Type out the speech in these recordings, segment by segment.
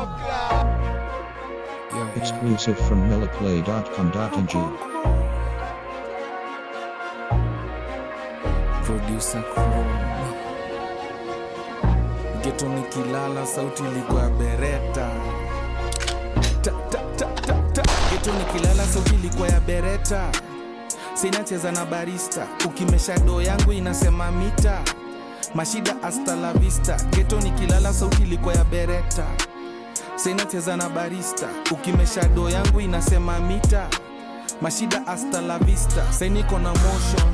Exclusive from milliplay.com.ng. producer Chrome. Geto nikilala sauti ilikuwa bereta ta, ta, ta, ta, ta. Geto nikilala sauti ilikuwa ya bereta sinacheza na barista ukimesha doo yangu inasema mita mashida hasta la vista geto nikilala sauti ilikuwa ya bereta sinacheza na barista ukimesha doo yangu inasema mita mashida hasta la vista sainiko na motion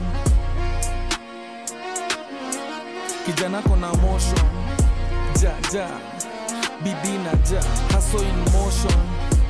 kijana kona motion ja ja bidii na ja haso in motion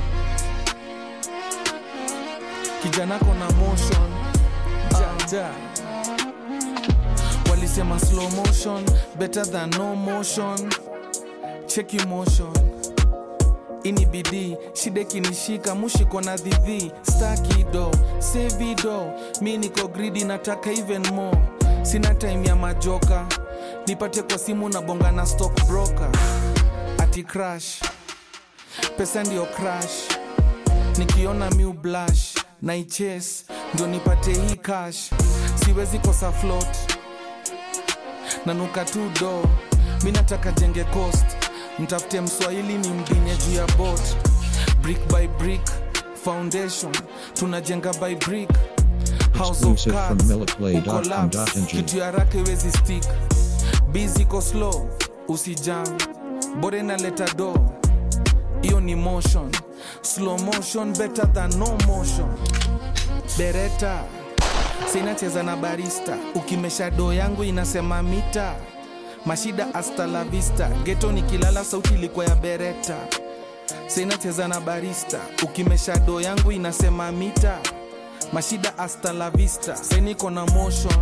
kijana kona motion ja ja walisema slow motion better than no motion cheki motion ini bidii shida kinishika mushiko na dhidhi stakido sevido mi niko gridi nataka even more sina time ya majoka nipate kwa simu na bonga na stock broker ati crash pesa ndio crash nikiona miu blash na iches ndio nipate hii cash siwezi kosa float nanuka tu do mi nataka jenge coast mtafute mswahili ni mbinye juu ya bot brick by brick foundation tunajenga by brick house of Exclusive from cards milliplay.com.ng. ukolapse kitu ya haraka iwezi stick bizi ko slow usijam bore na leta do hiyo ni motion slow motion better than no motion bereta sinacheza na barista ukimesha doo yangu inasema mita mashida hasta la vista geto nikilala sauti ilikuwa ya bereta sinacheza na barista ukimesha doo yangu inasema mita mashida hasta la vista seniko na motion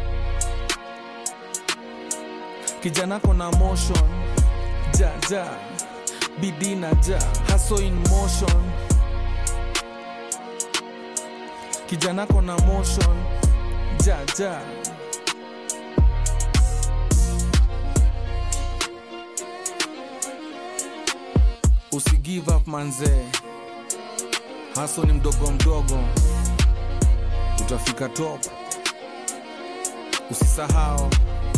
kijana kona motion ja ja bidii na ja haso in motion kijana kona motion ja ja usi give up manzee haso ni mdogo mdogo utafika top usisahau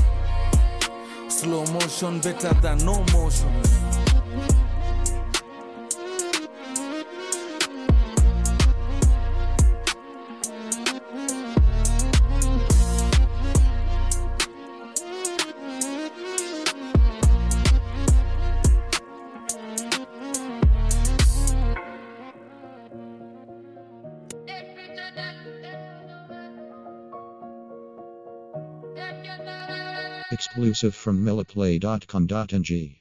slow motion better than no motion Exclusive from milliplay.com.ng.